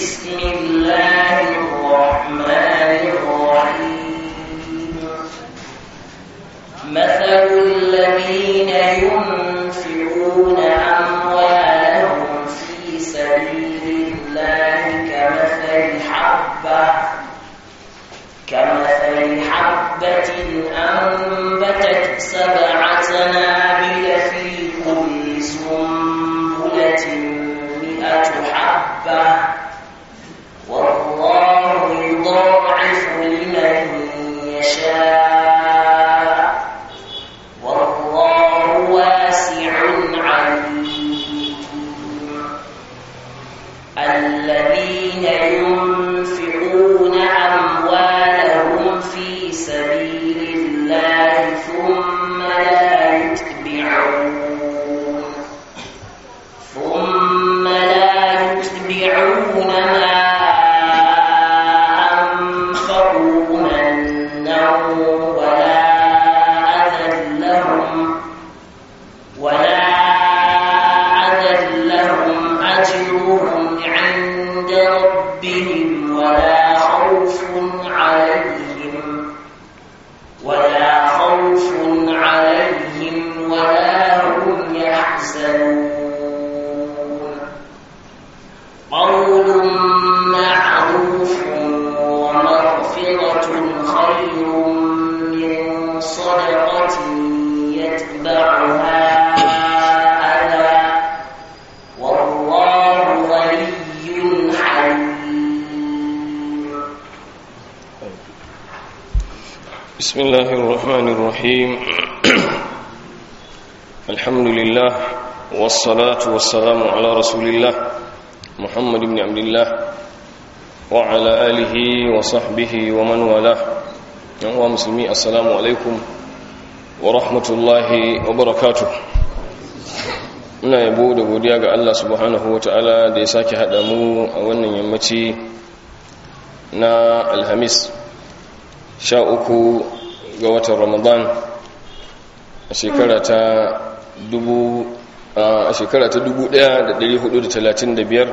بسم الله الرحمن الرحيم مثل الذين ينفقون أموالهم في سبيل الله كمثل حبة كمثل حبة أنبتت سبع سنابل في كل سنبلة مئة حبة والله يضاعف لمن يشاء والله واسع عليم الذين ينفقون أموالهم في سبيل الله ثم لا يتبعون ثم لا يتبعون ما أنفقوا منا ولا أذى لهم ولا أذى لهم أجرهم عند ربهم ولا خوف عليهم ولا خوف عليهم ولا هم يحزنون قول معروف ومغفرة خير من صدقة يتبعها أذى والله غني حليم بسم الله الرحمن الرحيم الحمد لله والصلاة والسلام على رسول الله محمد بن عبد الله وعلى آله وصحبه ومن والاه يا مسلمي السلام عليكم ورحمة الله وبركاته ina yabo da godiya ga Allah subhanahu wa ta'ala da ya sake haɗa mu a wannan yammaci na alhamis sha uku ga watan ramadan a shekara ta dubu a shekara ta dubu ɗaya da ɗari hudu da talatin da biyar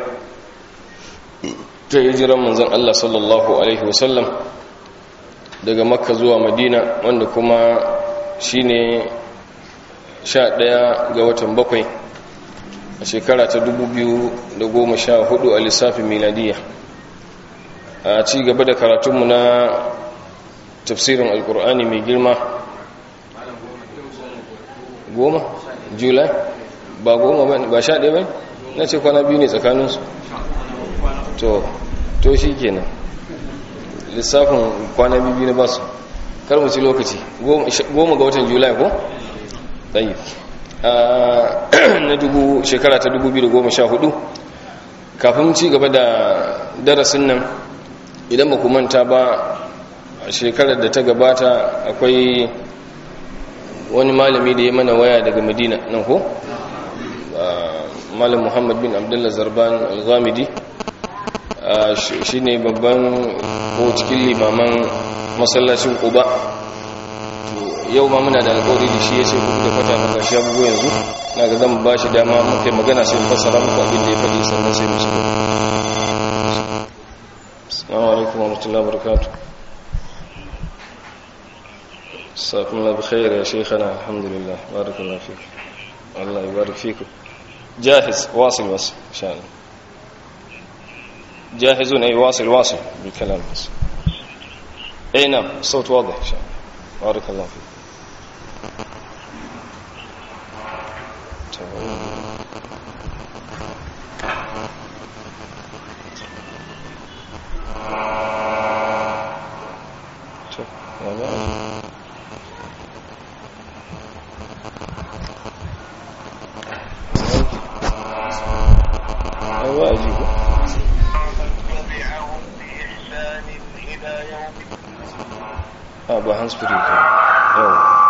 ta hijiran manzan Allah sallallahu Alaihi wasallam daga makka zuwa madina wanda kuma shine sha ɗaya ga watan bakwai a shekara ta dubu biyu da goma sha hudu a lissafin miladiya a ci gaba da karatunmu na tafsirin alkur'ani mai girma goma julai ba goma ba ba sha ɗaya ba na ce kwana biyu ne tsakaninsu to to shi kenan lissafin kwana biyu na basu kar mu ci lokaci goma ga watan julai ko? ɗayi na dubu shekara ta 2014 kafin ci gaba da darasin nan idan ba manta ba a shekarar da ta gabata akwai wani malami da ya mana waya daga madina nan ko malam muhammad bin abdullah zarban al-ghamidi shi ne babban ko cikin limaman masallacin kuba yau ma muna da alƙawari da shi ya ce kuku da fata maka shi abubuwa yanzu na ga zan ba shi dama muka magana sai fassara muku abin da ya faɗi sannan sai musu da assalamu alaikum wa rahmatullahi wa barakatuh ساكم الله بخير يا شيخنا الحمد لله بارك الله فيك الله يبارك فيكم جاهز واصل واصل ان شاء الله جاهزون اي واصل واصل بالكلام بس اي نعم الصوت واضح ان شاء الله بارك الله فيك أيوة أجيبه تبعهم بإحسان إلى يوم اه بهانس فري يلا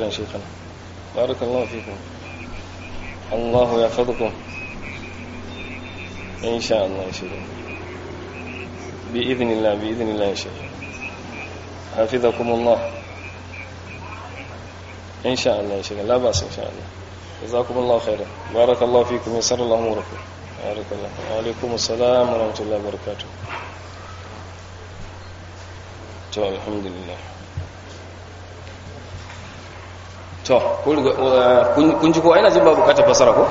يا شيخنا بارك الله فيكم الله يحفظكم إن شاء الله يا شيخ بإذن الله بإذن الله يا شيخ حفظكم الله إن شاء الله يا شيخ لا بأس إن شاء الله جزاكم الله خيرا بارك الله فيكم يسر الله أموركم بارك الله وعليكم السلام ورحمة الله وبركاته to alhamdulillah to kun ji ko ina jin ba bukatar fasara ko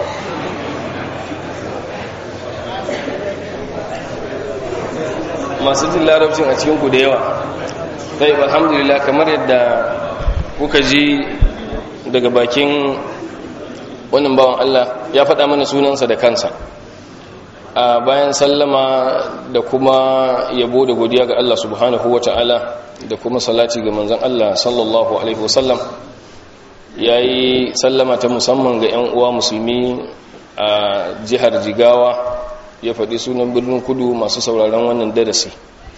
masu jin larabcin a cikinku da yawa sai alhamdulillah kamar yadda kuka ji daga bakin wannan bawan Allah ya faɗa mana sunansa da kansa a bayan sallama da kuma yabo da godiya ga Allah subhanahu wa ta'ala da kuma salati ga manzan Allah sallallahu alaihi wasallam ya yi sallama ta musamman ga 'yan uwa musulmi a jihar jigawa ya faɗi sunan birnin kudu masu sauraron wannan darasi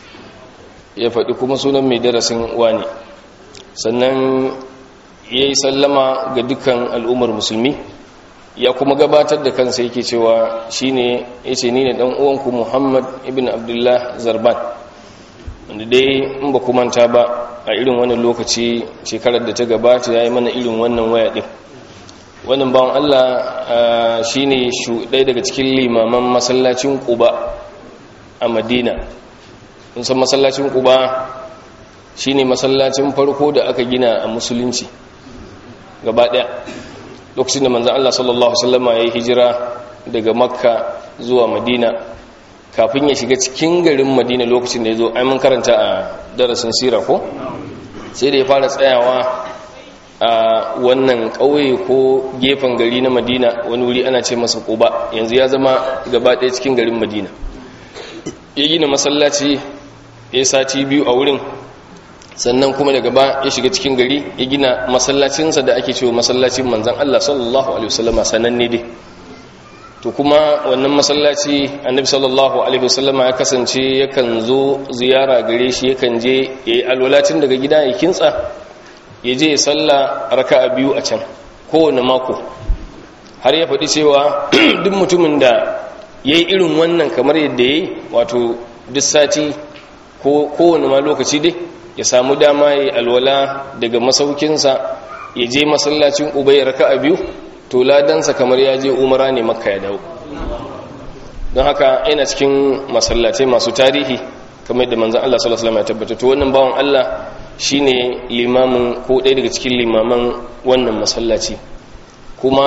ya faɗi kuma sunan mai darasin wani sannan ya yi sallama ga dukkan al'ummar musulmi ya kuma gabatar da kansa yake cewa shi ne ya ce ni ne ɗan uwanku muhammad ibn abdullah zarban wanda dai in ba manta ba a irin wannan lokaci shekarar da ta gabata ya yi mana irin wannan waya ɗin wannan bawan allah shi ne ɗaya daga cikin limaman masallacin ƙuba a madina in san masallacin ƙuba shi ne masallacin farko da aka gina a musulunci gaba ɗaya lokacin da manzan Allah sallallahu Alaihi ya yi hijira daga makka zuwa madina kafin ya shiga cikin garin madina lokacin da ya zo mun karanta a darasin sira ko sai da ya fara tsayawa a wannan ƙauye ko gefen gari na madina wani wuri ana ce masa ƙuba yanzu ya zama gaba ɗaya cikin garin madina ya gina masallaci ya sati biyu a wurin sannan kuma daga ba ya shiga cikin gari ya gina masallacinsa da ake cewa masallacin manzan Allah sallallahu alaihi wasallama sananne dai to kuma wannan masallaci annabi sallallahu alaihi wasallama ya kasance yakan zo ziyara gare shi yakan je ya yi alwalatin daga gida ya kintsa ya je ya salla raka'a biyu a can kowane mako har ya faɗi cewa duk mutumin da ya yi irin wannan kamar yadda ya yi wato duk sati ko kowane ma lokaci dai ya samu dama ya alwala daga masaukinsa ya je masallacin uba ya raka a biyu to ladansa kamar ya je umara ne makka ya dawo don haka yana cikin masallatai masu tarihi kamar yadda manzan Allah sallallahu alaihi wasallam ya tabbata to wannan bawan Allah shine limamin ko ɗaya daga cikin limaman wannan masallaci kuma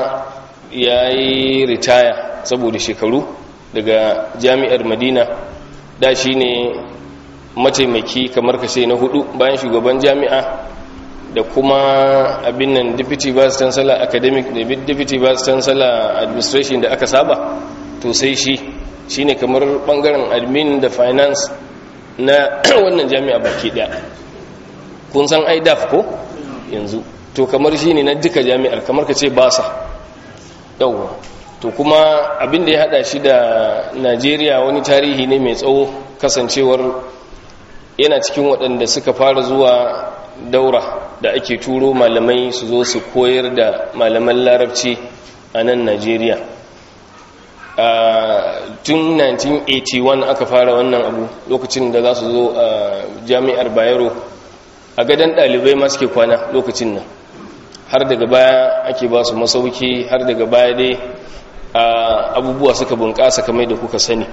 ya yi ritaya saboda shekaru daga jami'ar madina da shine mataimaki kamar kashe na hudu bayan shugaban jami'a da kuma abin nan deputy vice chancellor academic da deputy vice chancellor administration da aka saba to sai shi shine kamar bangaren admin da finance na wannan jami'a baki daya kun san idaf ko yanzu to kamar shine na duka jami'ar kamar ka ce basa yawwa to kuma abin da ya hada shi da najeriya wani tarihi ne mai tsawo kasancewar yana cikin waɗanda suka fara zuwa daura da ake turo malamai su zo su koyar da malaman larabci a nan najeriya tun 1981 aka fara wannan abu lokacin da za su zo a jami'ar bayero a gadon ɗalibai ma suke kwana lokacin nan har daga baya ake ba su masauki har daga baya dai abubuwa suka bunƙasa kamar da kuka sani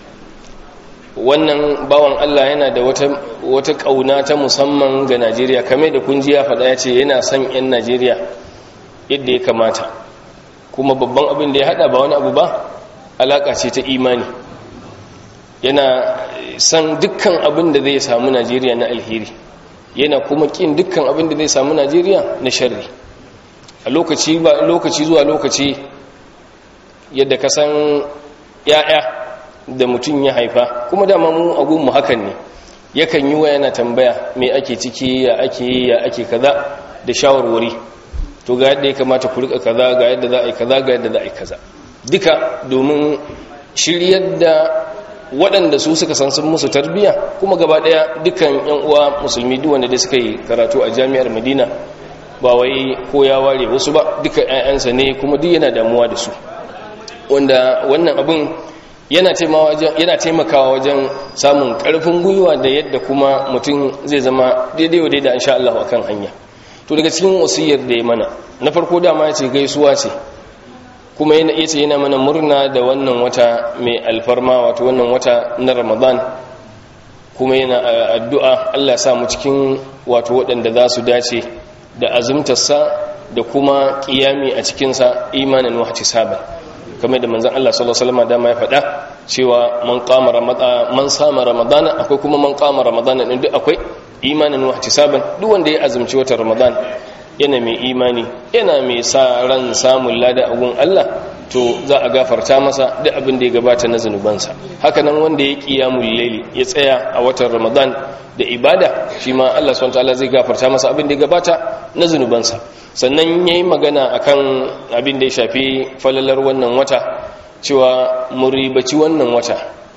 wannan bawan Allah yana da wata wata kauna ta musamman ga Najeriya kamar da kun ji ya faɗa ya ce yana son 'yan Najeriya yadda ya kamata kuma babban abin da ya haɗa ba wani abu ba alaƙa ce ta imani yana son dukkan abin da zai samu Najeriya na alheri yana kuma ƙin dukkan abin da zai samu Najeriya na sharri a lokaci ba lokaci zuwa lokaci yadda ka san 'ya'ya da mutum ya haifa kuma dama mu agunmu hakan ne yakan yi wa yana tambaya me ake ciki ya ake yi ya ake kaza da shawarwari to ga yadda ya kamata ku rika kaza ga yadda za a yi kaza ga yadda za a yi kaza duka domin shiryar da waɗanda su suka san sun musu tarbiya kuma gaba ɗaya dukan yan uwa musulmi duk wanda dai suka yi karatu a jami'ar madina ba wai ko ya ware wasu ba duka 'ya'yansa ne kuma duk yana damuwa da su wanda wannan abin yana taimakawa wajen samun karfin gwiwa da yadda kuma mutum zai zama daidai wa daidai insha Allah akan hanya to daga cikin wasiyar da ya mana na farko dama ya ce gaisuwa ce kuma yana yace yana mana murna da wannan wata mai alfarma wato wannan wata na Ramadan kuma yana addu'a Allah sa mu cikin wato waɗanda za su dace da azumtarsa da kuma ƙiyami a cikinsa imanin wahati saban kamar da manzan Allah sallallahu Alaihi wasallam dama ya faɗa cewa man kama ramadana man sama ramadana akwai kuma man kama ramadana ɗin duk akwai imanin wahati saban duk wanda ya azumci watan ramadan yana mai imani yana mai sa ran samun lada a gun Allah to za a gafarta masa duk abin da ya gabata na zunubansa hakanan wanda ya kiyamul laili ya tsaya a watan ramadan da ibada shi ma Allah subhanahu wataala zai gafarta masa abin da ya gabata na zunubansa sannan yayi magana akan abin da ya shafi falalar wannan wata cewa muribaci wannan wata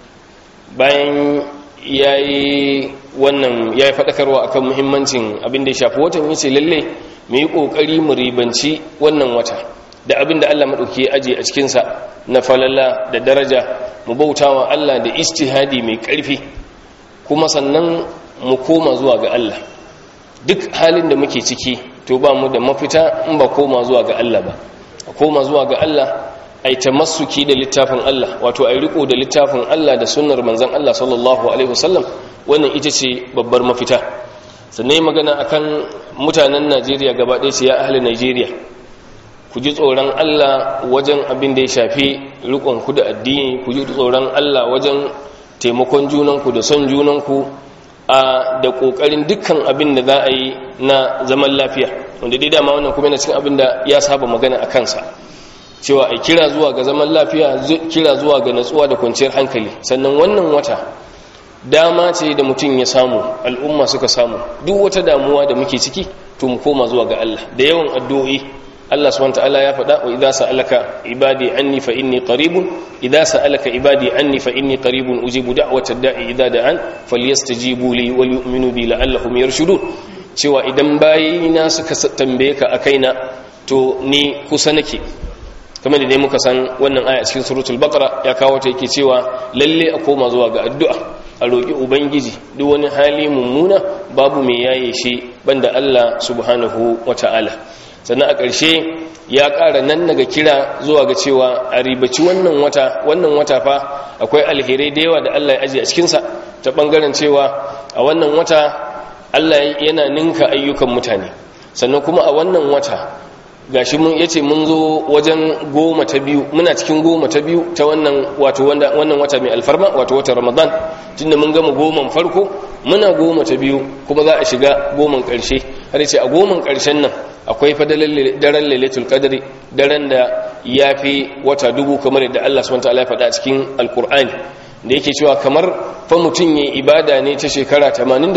bayan yayi wannan yayi fadakarwa akan muhimmancin abin da ya shafi watan yace lalle mu yi kokari mu ribanci wannan wata da abin da Allah maɗauki ya aje a cikinsa na falala da daraja mu bautawa Allah da istihadi mai ƙarfi kuma sannan mu koma zuwa ga Allah duk halin da muke ciki to ba mu da mafita in ba koma zuwa ga Allah ba a koma zuwa ga Allah a yi tamassuki da littafin Allah wato a yi riko da littafin Allah da sunnar manzan Allah sallallahu alaihi wasallam wannan ita ce babbar mafita sannan magana akan mutanen Najeriya gaba ɗaya ce ya ahli Najeriya ku ji tsoron Allah wajen abin da ya shafi rikon ku da addini ku ji tsoron Allah wajen taimakon junanku da son junanku a da kokarin dukkan abin da za a yi na zaman lafiya wanda dai dama wannan kuma yana cikin abin da ya saba magana a kansa cewa a kira zuwa ga zaman lafiya kira zuwa ga natsuwa da kwanciyar hankali sannan wannan wata dama ce da mutum ya samu al'umma suka samu duk wata damuwa da muke ciki to mu koma zuwa ga Allah da yawan addu'o'i Allah subhanahu wataala ya faɗa wa idza sa'alaka ibadi anni fa inni qaribun idza sa'alaka ibadi anni fa inni qaribun ujibu da'wata da'i idza da'an falyastajibu li wal yu'minu bi la'allahum yarshudun cewa idan bayina suka tambaye ka akaina to ni kusa nake kamar da dai muka san wannan aya cikin suratul baqara ya kawo ta yake cewa lalle a koma zuwa ga addu'a a roki ubangiji duk wani hali mummuna babu mai yaye shi banda Allah subhanahu wata'ala sannan a ƙarshe ya ƙara nan daga kira zuwa ga cewa a ribaci wannan wata wannan wata fa akwai alherai da yawa da Allah ya ajiye a cikinsa ta ɓangaren cewa a wannan wata Allah yana ninka ayyukan mutane sannan kuma a wannan wata gashi mun yace mun zo wajen goma ta biyu muna cikin goma ta biyu ta wannan wato wannan wata mai alfarma wato wata Ramadan tunda mun gama goman farko muna goma ta biyu kuma za a shiga goman ƙarshe har yace a goman ƙarshen nan akwai fadalan daren lailatul qadri daren da yafi wata dubu kamar yadda Allah subhanahu wataala ya faɗa cikin alqur'ani da yake cewa kamar fa mutun yayin ibada ne ta shekara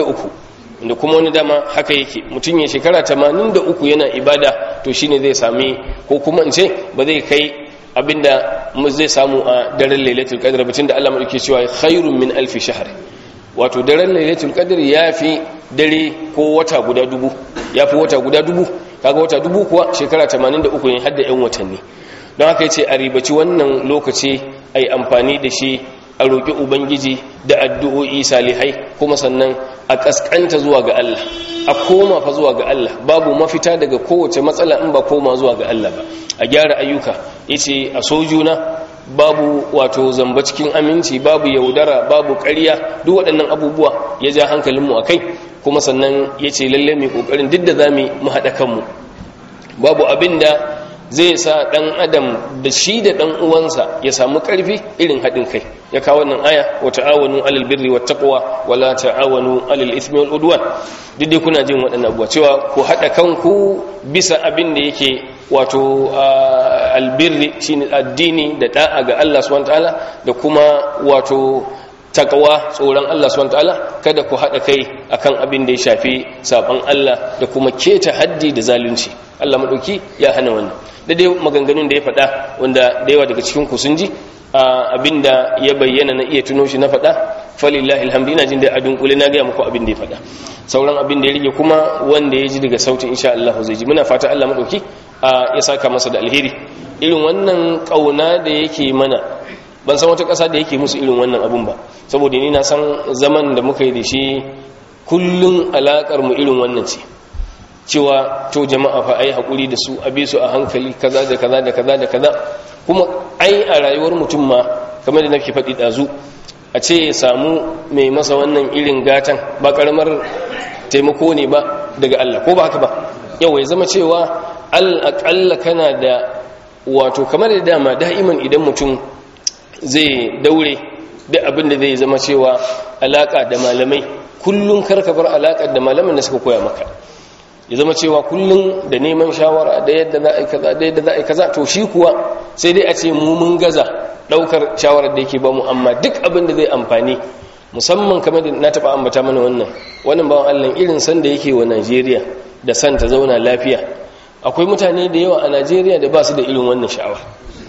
83 da kuma wani dama haka yake mutum ya shekara 83 yana ibada to shine zai sami ko kuma in ce ba zai kai abinda zai samu a daren lailatul qadr batun da Allah madauke cewa khairun min alf shahr wato daren lailatul qadr yafi dare ko wata guda dubu yafi wata guda dubu kaga wata dubu kuwa shekara 83 ne har da yan watanni don haka yace a ribaci wannan lokaci ai amfani da shi a roƙi ubangiji da addu'o'i salihai kuma sannan a ƙasƙanta zuwa ga Allah a koma fa zuwa ga Allah babu mafita daga kowace matsala in ba koma zuwa ga Allah ba a gyara ayyuka yace a sojuna babu wato zamba cikin aminci babu yaudara babu ƙarya duk waɗannan abubuwa ya ja hankalinmu a kai kuma sannan ya ce lalle mai ƙoƙarin duk da za mu haɗa kanmu babu abin da zai sa ɗan adam da shi da ɗan uwansa ya samu ƙarfi irin haɗin kai ya kawo wannan aya wa ta'awanu alal birri wat taqwa wa la ta'awanu alal ithmi wal udwan duk dai kuna jin waɗannan abubuwa cewa ku haɗa kanku bisa abin da yake wato albirri shine addini da da'a ga Allah subhanahu wataala da kuma wato takawa tsoron Allah subhanahu wataala kada ku haɗa kai akan abin da ya shafi saban Allah da kuma keta haddi da zalunci Allah madauki ya hana wannan da dai maganganun da ya faɗa wanda da yawa daga cikin ku sun ji abinda ya bayyana na iya tuno shi na faɗa falillahi alhamdu ina jin da a dunkule na gaya muku abin da ya faɗa sauran abin da ya rige kuma wanda ya ji daga sautin insha Allah zai ji muna fata Allah madauki ya saka masa da alheri irin wannan kauna da yake mana ban san wata ƙasa da yake musu irin wannan abun ba saboda ni na san zaman da muka yi da shi kullun alakar mu irin wannan ce cewa to jama'a fa ai hakuri da su abi su a hankali kaza da kaza da kaza da kaza kuma ai a rayuwar mutum ma kamar da nake faɗi ɗazu a ce ya samu mai masa wannan irin gatan ba karamar taimako ne ba daga Allah ko ba haka ba yau ya zama cewa al'aƙalla kana da wato kamar da dama da'iman idan mutum zai daure duk abin da zai zama cewa alaƙa da malamai kullum karka bar alaƙa da malaman da suka koya maka ya zama cewa kullum da neman shawara da yadda za a yi kaza da yadda za a yi kaza to shi kuwa sai dai a ce mu mun gaza daukar shawarar da yake ba mu amma duk abin da zai amfani musamman kamar da na taba ambata mana wannan wannan bawan Allah irin san da yake wa Najeriya da san ta zauna lafiya akwai mutane da yawa a Najeriya da ba su da irin wannan sha'awa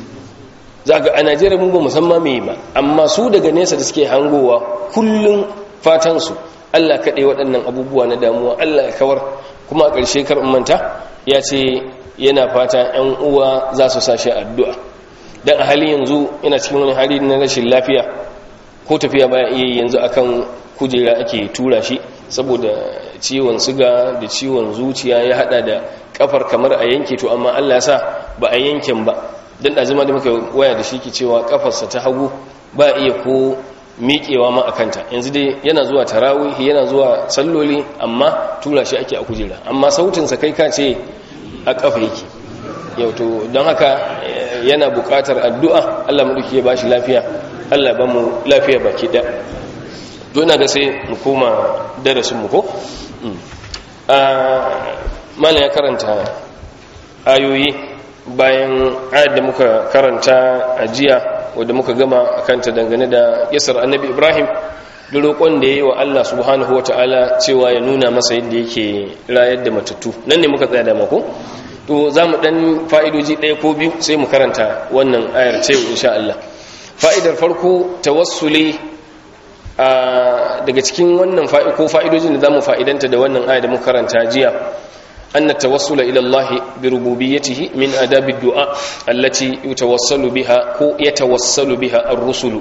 zaka a Najeriya mun ba musamman me ba amma su daga nesa da suke hangowa kullun fatan su Allah kaɗai waɗannan abubuwa na damuwa Allah ya kawar kuma a ƙarshe kar manta ya ce yana fata 'yan uwa za su sashi addu'a don a hali yanzu yana cikin wani hali na rashin lafiya ko tafiya baya iya yanzu akan kujera ake tura shi saboda ciwon siga da ciwon zuciya ya hada da kafar kamar a yanke to amma Allah ya sa ba a yanken ba don ɗazima da muka waya da shi ke cewa kafarsa ta hagu ba iya ko miƙewa ma a kanta yanzu dai yana zuwa tarawihi yana zuwa salloli amma tura shi ake a kujera amma sautinsa kai ka ce a ƙafa yake yau to don haka yana buƙatar addu'a allah maɗauki ya ba shi lafiya allah ba mu lafiya baki ɗaya dona ga sai mu koma darasinmu ko mala ya karanta ayoyi bayan ayar da muka karanta a jiya wadda muka gama a kanta dangane da yasar annabi ibrahim da roƙon da ya yi wa allah subhanahu wa ta'ala cewa ya nuna masa yadda yake rayar da matattu nan ne muka tsaya da mako to za mu ɗan fa'idoji ɗaya ko biyu sai mu karanta wannan ayar ce insha allah fa'idar farko tawassuli daga cikin wannan ko fa'idojin da za mu fa'idanta da wannan ayar da muka karanta jiya أن التوسل إلى الله بربوبيته من أداب الدعاء التي يتوسل بها كو يتوسل بها الرسل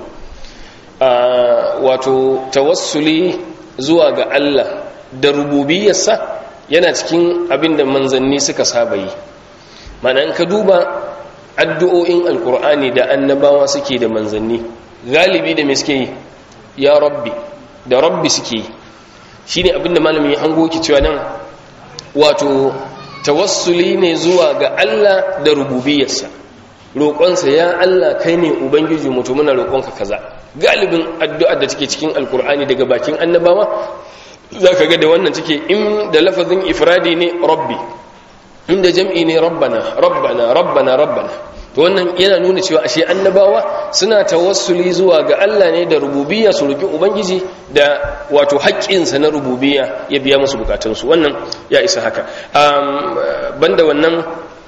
wato tawassuli zuwa ga Allah da rububiyarsa yana cikin abin da manzanni suka saba yi mana in ka duba addu'o'in alkur'ani da annabawa suke da manzanni galibi da me suke yi ya rabbi da rabbi suke yi shi ne abin da malamin ya hango ki cewa nan wato tawassuli ne zuwa ga Allah da rububiyarsa roƙonsa ya Allah kai ne ubangiji mutu muna roƙonka kaza galibin addu'ar da take cikin alkur'ani daga bakin annabawa za ka ga da wannan take in da lafazin ifradi ne rabbi inda jam'i ne rabbana rabbana rabbana rabbana to wannan yana nuna cewa ashe annabawa suna tawassuli zuwa ga Allah ne da rububiyya su roki ubangiji da wato haƙƙinsa na rububiyya ya biya musu bukatunsu wannan ya isa haka banda wannan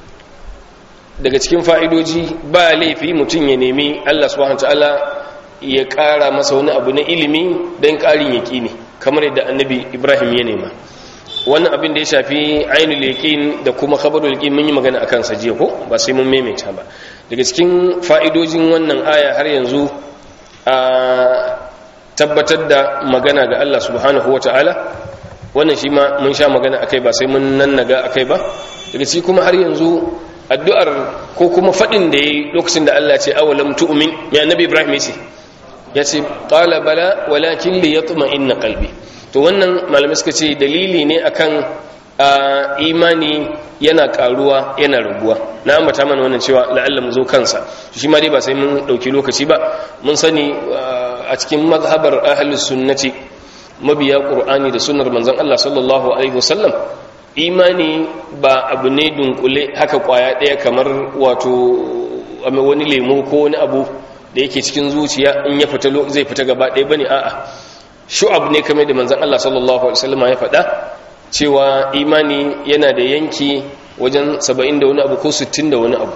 daga cikin fa'idoji ba laifi mutum ya nemi Allah subhanahu ta'ala ya ƙara masa wani abu na ilimi don ƙarin yaƙini kamar yadda annabi ibrahim ya nema wannan abin da ya shafi ainihin yaƙin da kuma khabarul yaƙin mun yi magana a kansa jiya ko ba sai mun maimaita ba daga cikin fa'idojin wannan aya har yanzu a tabbatar da magana ga Allah subhanahu wa ta'ala wannan shi ma mun sha magana akai ba sai mun nannaga akai ba daga ciki kuma har yanzu addu'ar ko kuma faɗin da ya yi lokacin da Allah ce awalam tu'min ya nabi ibrahim yace ya ce qala bala walakin li yatma inna qalbi to wannan malamai suka ce dalili ne akan imani yana karuwa yana raguwa na ambata mana wannan cewa la'alla mu zo kansa shi ma dai ba sai mun dauki lokaci ba mun sani a cikin mazhabar ahlus sunnati mabiya qur'ani da sunnar manzon Allah sallallahu alaihi wasallam imani ba abu ne dunkule haka kwaya ɗaya kamar wato wani lemu ko wani abu da yake cikin zuciya in ya fita zai fita gaba ɗaya bane a'a shu'ab ne kamar da manzon Allah sallallahu alaihi wasallam ya faɗa cewa imani yana da yanki wajen 70 da wani abu ko 60 da wani abu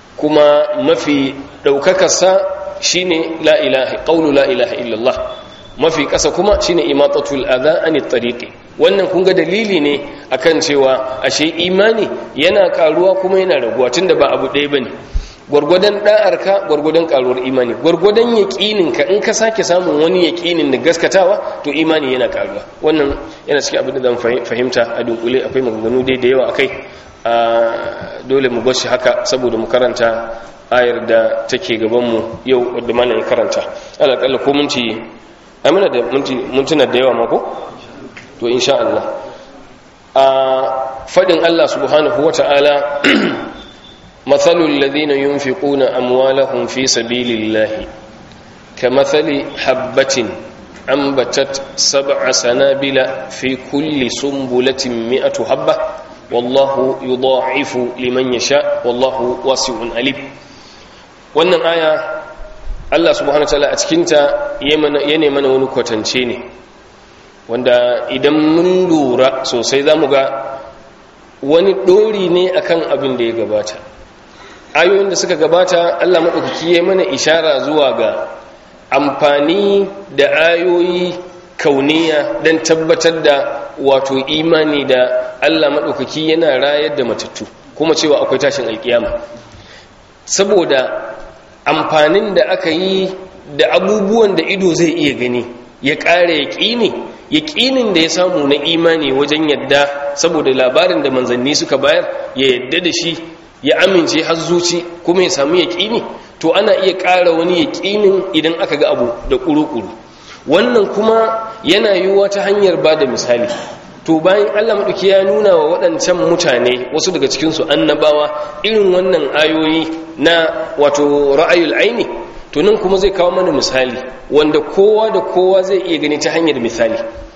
kuma mafi daukakar sa shine la ilaha qawlu la ilaha illallah mafi ƙasa kuma shine imatatul adha anit tariqi wannan kun ga dalili ne akan cewa ashe imani yana karuwa kuma yana raguwa tunda ba abu ɗaya bane gwargwadon da'arka gwargwadon karuwar imani gwargwadon yaƙinin ka in ka sake samun wani yaƙinin da gaskatawa to imani yana karuwa wannan yana cikin abin da zan fahimta a dunkule akwai maganganu dai da yawa akai a dole mu bashi haka saboda mu karanta ayar da take gaban mu yau wadda malamin karanta alaƙalla ko minti ai muna da mintuna da yawa mako to insha Allah a fadin Allah subhanahu wata'ala مثل الذين ينفقون أموالهم في سبيل الله كمثل حبة أنبتت سبع سنابل في كل سنبلة مئة حبة والله يضاعف لمن يشاء والله واسع عليم wannan aya Allah subhanahu wa ta'ala a cikinta yana mana wani kwatance ne wanda idan mun lura sosai za mu ga wani ɗori ne akan abin da ya gabata ayoyin da suka gabata Allah maɗaukaki ya mana ishara zuwa ga amfani da ayoyi kauniya don tabbatar da wato imani da Allah maɗaukaki yana rayar da matattu kuma cewa akwai tashin alkiyama saboda amfanin da aka yi da abubuwan da ido zai iya gani ya ƙara yaƙini yaƙinin da ya samu na imani wajen yadda saboda labarin da manzanni suka bayar ya yadda da shi ya amince har zuci kuma ya samu yaƙini to ana iya ƙara wani yaƙinin idan aka ga abu da ƙuru-ƙuru wannan kuma yana yiwuwa ta hanyar ba da misali to bayan allah maɗauki ya nuna wa waɗancan mutane wasu daga cikinsu annabawa irin wannan ayoyi na wato ra'ayul aini to nan kuma zai kawo mana misali wanda kowa da kowa zai iya gani ta hanyar misali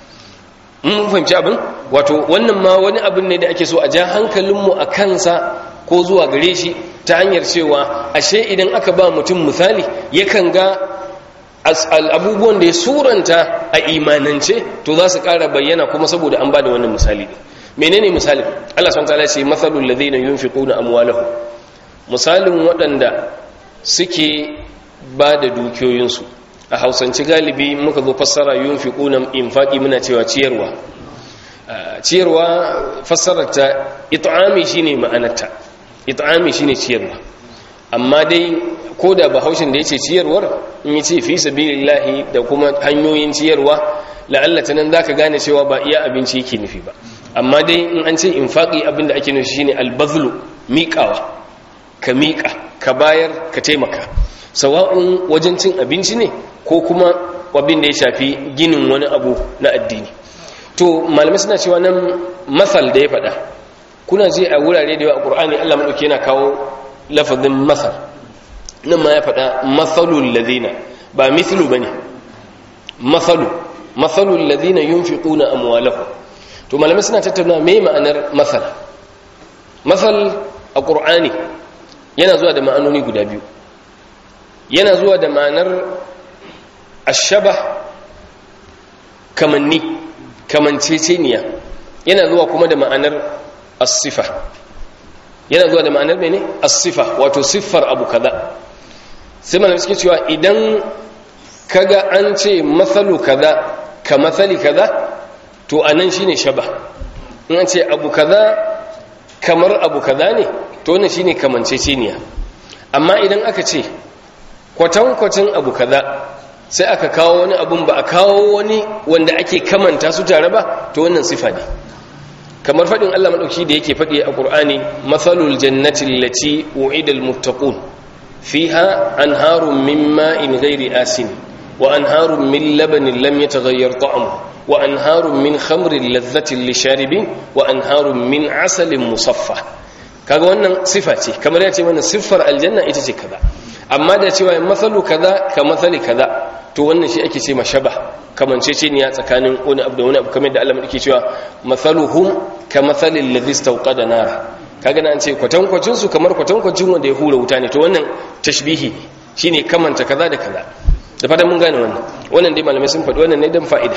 mun fahimci abin wato wannan ma wani abin ne da ake so a ja hankalinmu a kansa ko zuwa gare shi ta hanyar cewa ashe idan aka ba mutum misali yakan ga abubuwan da ya suranta a imanance to za su ƙara bayyana kuma saboda an ba da wannan misali ne menene misalin Allah subhanahu wataala ce mathalul ladhina yunfiquna amwalahum misalin waɗanda suke ba da dukiyoyinsu a hausance galibi muka zo fassara yunfiquna infaqi muna cewa ciyarwa ciyarwa fassarar ta it'ami shine ma'anarta it'ami shine ciyarwa amma dai ko da bahaushin da yace ciyarwar in yace fi sabilillahi da kuma hanyoyin ciyarwa la'alla ta nan zaka gane cewa ba iya abinci yake nufi ba amma dai in an ce infaqi abinda ake nufi shine albazlu miƙawa ka miƙa ka bayar ka taimaka sawa'un wajen cin abinci ne ko kuma abin da ya shafi ginin wani abu na addini to malamai suna cewa nan masal da ya faɗa kuna je a wurare da yawa a ƙur'ani allah maɗauki yana kawo lafazin masal nan ma ya faɗa masalul ladina ba mithlu ba ne masalu masalul ladina yunfiquna amwalahu to malamai suna tattauna me ma'anar masal masal a ƙur'ani yana zuwa da ma'anoni guda biyu yana zuwa da ma'anar ashaba kamanni kamanceceniya yana zuwa kuma da ma'anar asifa yana zuwa da ma'anar mene asifa wato siffar abu kaza sai malamai suke cewa idan kaga an ce matsalu kaza ka matsali kaza to anan shine shaba in an ce abu kaza kamar abu kaza ne to wannan shine kamanceceniya amma idan aka ce kwatankwacin abu kaza sai aka kawo wani abun ba a kawo wani wanda ake kamanta su tare ba to wannan sifa ne kamar faɗin Allah maɗauki da yake faɗi a ƙur'ani matsalul jannati lati wa'idal muttaqun fiha anharun min ma'in ghairi asin wa anharun min labanin lam yataghayyar ta'amu wa anharun min khamrin ladhatin lisharibin wa anharun min asalin musaffa kaga wannan sifa ce kamar ya ce mana siffar aljanna ita ce kaza amma da cewa matsalu kaza ka matsali kaza to wannan shi ake ce mashaba kamance ce ya tsakanin wani abu da wani abu kamar da Allah madake cewa matsaluhum ka matsalin ladhi istawqada nara kaga nan ce kwatankwacin su kamar kwatankwacin wanda ya hura wuta ne to wannan tashbihi shine kamanta kaza da kaza da fatan mun gane wannan wannan dai malamai sun faɗi wannan ne dan fa'ida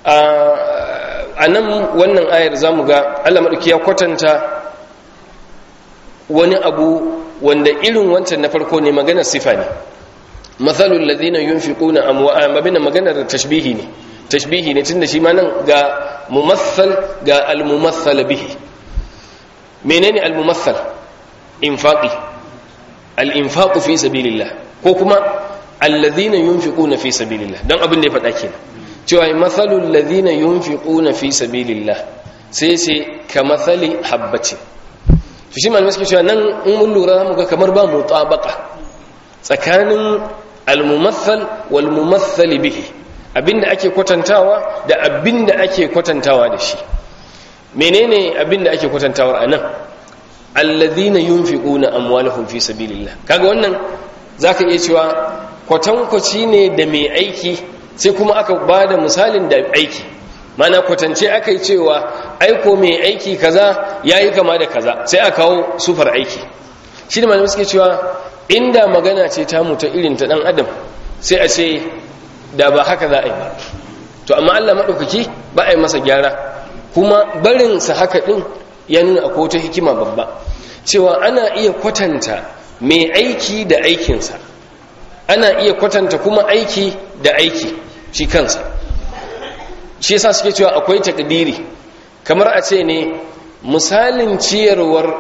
a nan wannan ayar zamu ga Allah madauki ya kwatanta wani abu wanda irin wancan na farko ne maganar sifa ne mathalul ladina yunfiquna amwa'an babin maganar tashbihi ne tashbihi ne tunda shi ma nan ga mumathal ga al-mumathal bihi menene al-mumathal infaqi al-infaqu fi sabilillah ko kuma alladhina yunfiquna fi sabilillah dan abin da ya faɗa kenan cewa mathalul ladhina yunfiquna fi sabilillah sai sai ka mathali habbati to shi malamai suke cewa nan in mun lura mu ga kamar ba mutabaka tsakanin al-mumathal wal mumathal bihi abinda ake kwatantawa da abinda ake kwatantawa da shi menene abinda ake kwatantawa anan alladhina yunfiquna amwalahum fi sabilillah kaga wannan zaka iya cewa kwatankwaci ne da mai aiki sai kuma aka bada misalin da aiki mana kwatance aka yi cewa aiko mai aiki kaza yayi kama da kaza sai aka kawo sufar aiki shi ne malamai suke cewa inda magana ce ta mutu irin ta dan adam sai a ce da ba haka za a yi ba to amma Allah maɗaukaki ba a yi masa gyara kuma barinsa haka ɗin ya nuna akwai wata hikima babba cewa ana iya kwatanta mai aiki da aikinsa ana iya kwatanta kuma aiki da aiki shi kansa shi yasa suke cewa akwai takdiri kamar a ce ne misalin ciyarwar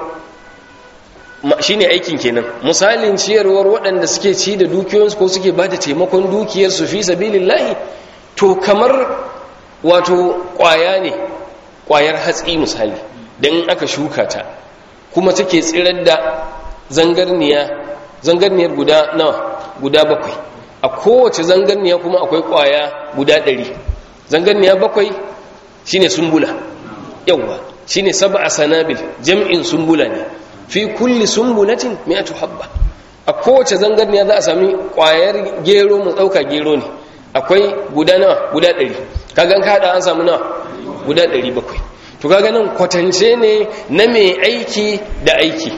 shine aikin kenan misalin ciyarwar waɗanda suke ci da dukiyoyinsu ko suke ba da taimakon dukiyarsu fi sabilillahi to kamar wato ƙwaya ne ƙwayar hatsi misali don aka shuka ta kuma take tsirar da zangarniya zangarniyar guda nawa guda bakwai a kowace zangarniya kuma akwai ƙwaya guda ɗari zangarniya bakwai shine sumbula yawwa shine sab'a sanabil jam'in sumbula ne fi kulli sumbulatin mi'atu habba a kowace zangarniya za a sami kwayar gero mu dauka gero ne akwai guda nawa guda 100 kaga an kada an samu nawa guda 700 to kaga nan kwatance ne na mai aiki da aiki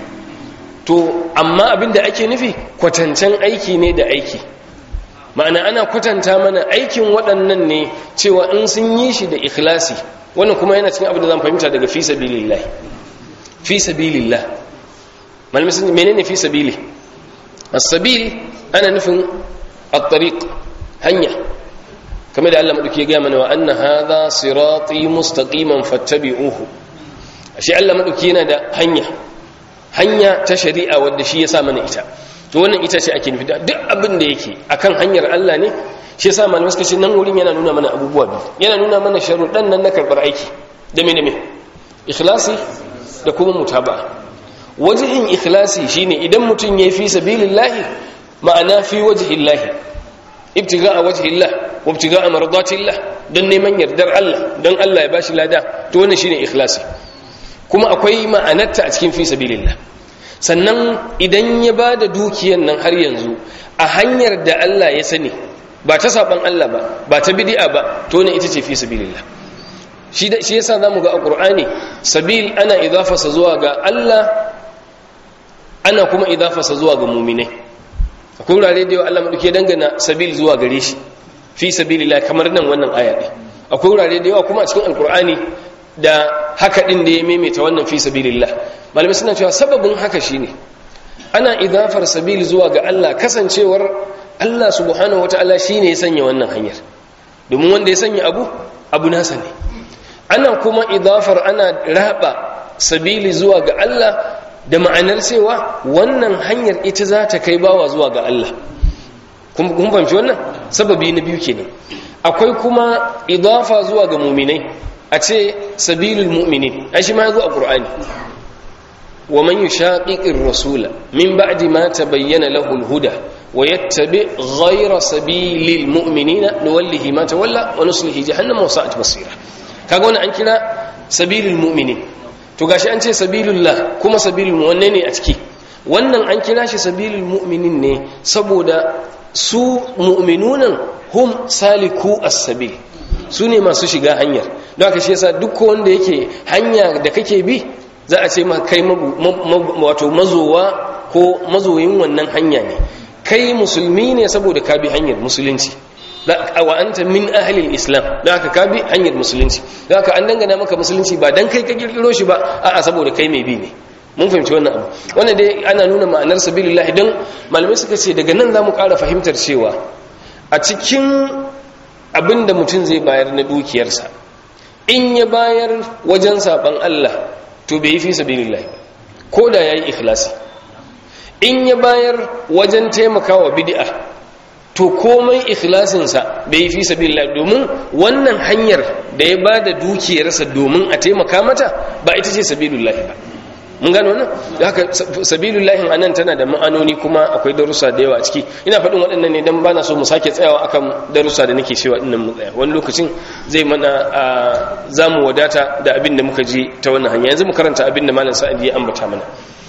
to amma abinda ake nufi kwatancen aiki ne da aiki ma'ana ana kwatanta mana aikin waɗannan ne cewa in sun yi shi da ikhlasi wannan kuma yana cikin abin da zan fahimta daga fi sabilillah fi sabilillah malamai sun menene fi sabili as-sabil ana nufin at-tariq hanya kamar da Allah madauki ya ga mana wa anna hadha sirati mustaqiman fattabi'uhu shi Allah madauki yana da hanya hanya ta shari'a wadda shi ya sa mana ita to wannan ita ce ake nufi duk abin da yake akan hanyar Allah ne shi yasa malamai suka ce nan wurin yana nuna mana abubuwa biyu yana nuna mana sharuɗan nan na karɓar aiki da me da me ikhlasi da kuma mutaba'a wajihin ikhlasi shine idan mutum ya fi sabilillahi ma'ana fi wajhillahi ibtiga'a wajhillah wa ibtiga'a mardatillah don neman yardar Allah don Allah ya bashi lada to wannan shine ikhlasi kuma akwai ma'anarta a cikin fi sabilillah sannan idan ya bada dukiyar nan har yanzu a hanyar da Allah ya sani ba ta saban Allah ba ba ta bid'a ba to ne ita ce fi sabilillah shi shi yasa zamu ga a Qur'ani sabil ana idafasa zuwa ga Allah ana kuma idafasa zuwa ga mu'minai akwai wurare da yawa Allah madauke dangana sabil zuwa gare shi fi sabilillah kamar nan wannan aya din akwai wurare da yawa kuma a cikin alqur'ani da haka din da ya maimaita wannan fi sabilillah malamai suna cewa sababin haka shine ana idafar sabil zuwa ga Allah kasancewar Allah subhanahu wataala shine ya sanya wannan hanyar domin wanda ya sanya abu abu nasa ne ana kuma idafar ana raba sabili zuwa ga Allah da ma'anar cewa wannan hanyar ita za ta kai bawa zuwa ga Allah kun fahimci wannan sababi na biyu kenan akwai kuma idafa zuwa ga muminai a ce sabilul mu'minin ai shi ma yazo a qur'ani wa man yushaqiqir rasula min ba'di ma tabayyana lahu al-huda wa yattabi ghayra sabilil mu'minina nuwallihi ma tawalla wa nuslihi jahannama wa sa'at masira kaga wannan an kira sabilul mu'minin to gashi an ce sabilullah kuma sabilul wanne ne a ciki wannan an kira shi sabilul mu'minin ne saboda su mu'minunan hum saliku as-sabil su ne masu shiga hanyar don haka shi yasa duk wanda yake hanya da kake bi za a ce kai wato mazowa ko mazoyin wannan hanya ne kai musulmi ne saboda ka bi hanyar musulunci wa anta min ahlil islam don haka ka bi hanyar musulunci don haka an dangana maka musulunci ba dan kai ka kirkiro shi ba a'a saboda kai mai bi ne mun fahimci wannan abu wannan dai ana nuna ma'anar sabilillah don malamai suka ce daga nan za mu ƙara fahimtar cewa a cikin abin da mutum zai bayar na dukiyarsa in ya bayar wajen saɓan Allah to bai yi fi sabilillah ba ko da ya yi ikhlasi in ya bayar wajen taimakawa bid'a to komai ikhlasinsa bai yi fi sabilillah domin wannan hanyar da ya ba da dukiyarsa domin a taimaka mata ba ita ce sabilillah ba mun gano wannan da haka sabilullahi anan tana da ma'anoni kuma akwai darussa da yawa a ciki ina faɗin waɗannan ne dan bana so mu sake tsayawa akan darussa da nake cewa dinnan mu tsaya wani lokacin zai mana zamu wadata da abin da muka ji ta wannan hanya yanzu mu karanta abin da malam sa'idi ya ambata mana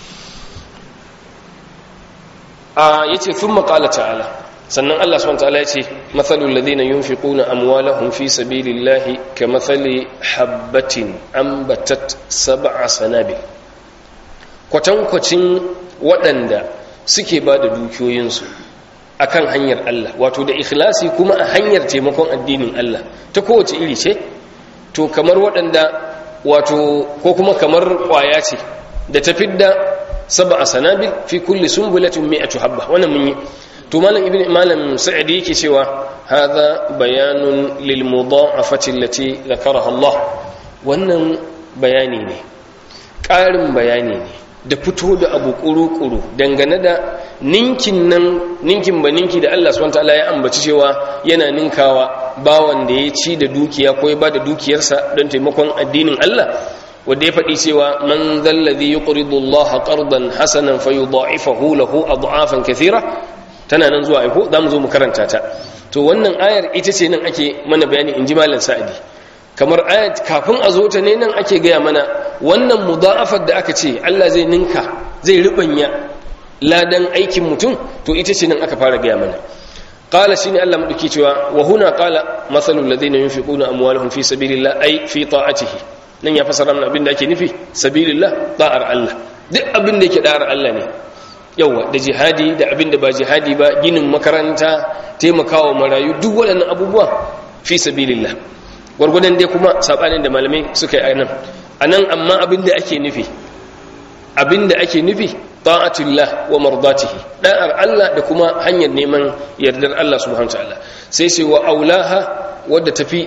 a yace thumma qala ta'ala sannan Allah subhanahu wa ta'ala yace mathalul ladina yunfiquna amwalahum fi sabilillahi kamathali habatin ambatat sab'a sanabil kwatankwacin waɗanda suke ba da dukiyoyinsu a kan hanyar Allah wato da ikhlasi kuma a hanyar taimakon addinin Allah ta kowace iri ce to kamar waɗanda wato ko kuma kamar ƙwaya ce da ta fidda saba a sanabil fi kulli sumbulatin mi'atu habba wannan mun yi to malam ibn malam sa'id yake cewa hadha bayanun lil mudha'afati allati dhakaraha Allah wannan bayani ne ƙarin bayani ne da fito da abu ƙuru-ƙuru dangane da ninkin nan ninkin ba ninki da Allah subhanahu wataala ya ambaci cewa yana ninkawa bawan da ya ci da dukiya ko ya ba da dukiyarsa don taimakon addinin Allah wanda ya faɗi cewa man zallazi yuqridu Allah qardan hasanan fayudha'ifahu lahu ad'afan kathira tana nan zuwa aiko zamu zo mu karanta ta to wannan ayar ita ce nan ake mana bayani inji malam sa'idi kamar ayat kafin a zo ta ne nan ake gaya mana wannan mudha'afar da aka ce Allah zai ninka zai rubanya ladan aikin mutum to ita ce nan aka fara gaya mana qala shine Allah madauki cewa wa huna qala mathalul ladina yunfiquna amwalahum fi sabilillah ay fi ta'atihi nan ya fasara mana abin da ake nufi sabilillah ta'ar Allah duk abin da yake da'ar Allah ne yawa da jihadi da abin da ba jihadi ba ginin makaranta taimakawa marayu duk waɗannan abubuwa fi sabilillah gwargwadon dai kuma sabanin da malamai suka yi anan anan amma abin da ake nufi abin da ake nufi ta'atullah wa mardatihi da'ar Allah da kuma hanyar neman yardar Allah subhanahu wataala sai sai wa aulaha wadda tafi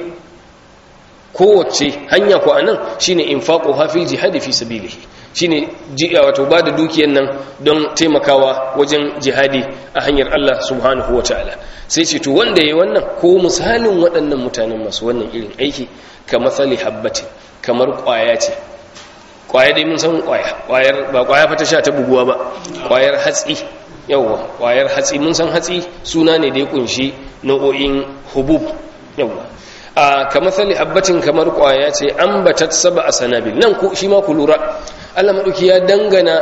kowace hanya ko anan shine infaqu hafil jihadi fi sabilihi shine jiya wato bada dukiyar nan don taimakawa wajen jihadi a hanyar Allah subhanahu wataala sai ce to wanda yayi wannan ko misalin waɗannan mutanen masu wannan irin aiki ka matsali habbatin kamar ƙwaya ce ƙwaya dai mun san ƙwaya ƙwayar ba ƙwaya fata sha ta buguwa ba ƙwayar hatsi yawwa ƙwayar hatsi mun san hatsi suna ne da ya kunshi nau'o'in hubub yawwa a ka matsali habbatin kamar ƙwaya ce an batat saba a sanabil nan ku shi ma ku lura allah maɗauki ya dangana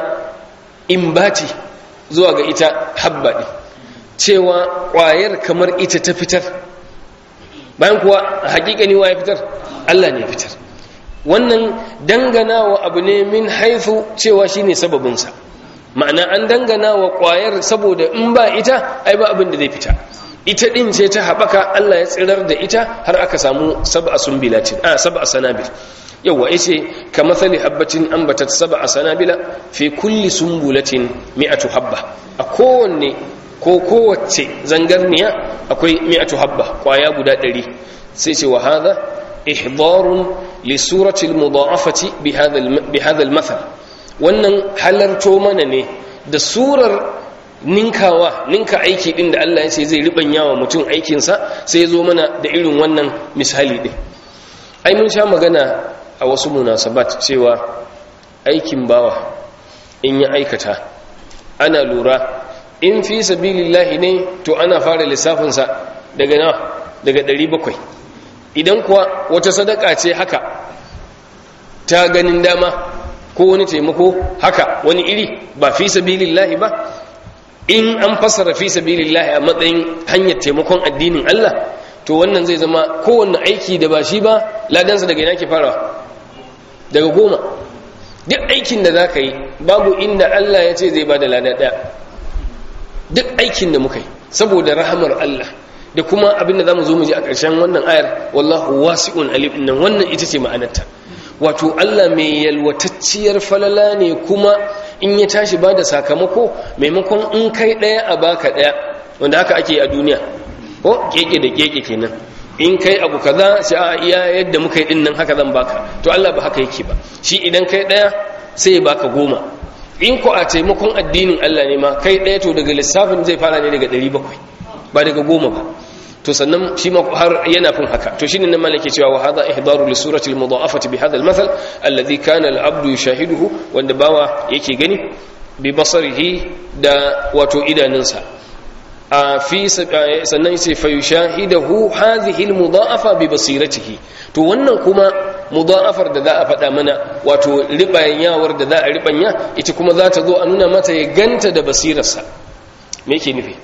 imbati zuwa ga ita habba ɗin cewa ƙwayar kamar ita ta fitar bayan kuwa hakikani wa ya fitar Allah ne fitar wannan dangana wa abu ne min haifu cewa shine sababinsa ma'ana an dangana wa ƙwayar saboda in ba ita ai ba abin da zai fita ita din ce ta haɓaka Allah ya tsirar da ita har aka samu sab'a sumbilatin a sab'a sanabil yawa yace ka mathali habbatin ambatat sab'a sanabila fi kulli sumbulatin mi'atu habba a kowanne ko kowace zangarniya akwai mi'atu habba kwaya guda ɗari sai ce wa hadha ihdarun li surati al-mudha'afati bi hadha bi hadha al-mathal wannan halarto mana ne da surar ninkawa ninka aiki din da Allah ya ce zai ribanya wa mutum aikin sa sai ya zo mana da irin wannan misali din ai mun sha magana a wasu munasabat cewa aikin bawa in ya aikata ana lura in fi sabilillahi ne to ana fara lissafinsa daga na daga 700 idan kuwa wata sadaka ce haka ta ganin dama ko wani taimako haka wani iri ba fi sabilillahi ba in an fassara fi sabilillahi a matsayin hanyar taimakon addinin Allah to wannan zai zama kowanne aiki da ba shi ba ladansa daga ina ke farawa daga goma duk aikin da za ka yi babu inda Allah ya ce zai ba da lada ɗaya duk aikin da muka yi saboda rahamar Allah da kuma abin da za mu zo mu ji a ƙarshen wannan ayar wallahu wasi'un alim nan wannan ita ce ma'anarta wato Allah mai yalwatacciyar falala ne kuma in ya tashi ba da sakamako maimakon in kai ɗaya a baka ɗaya wanda haka ake a duniya ko keke da keke kenan in kai abu kaza sai a iya yadda muka yi dinnan haka zan baka to Allah ba haka yake ba shi idan kai ɗaya sai ya baka goma in ko a taimakon addinin Allah ne ma kai ɗaya to daga lissafin zai fara ne daga ɗari bakwai ba daga goma ba to sannan shi ma har yana fin haka to shine nan malake cewa wa hadha ihdaru li surati al mudha'afati bi hadha al mathal alladhi kana al abdu yushahiduhu wanda bawa yake gani bi basarihi da wato idanunsa a fi sannan sai fa yushahidahu hadhihi al mudha'afa bi basiratihi to wannan kuma mudha'afar da za a faɗa mana wato ribanyawar da za a ribanya ita kuma za ta zo a nuna mata ya ganta da basirarsa me yake nufi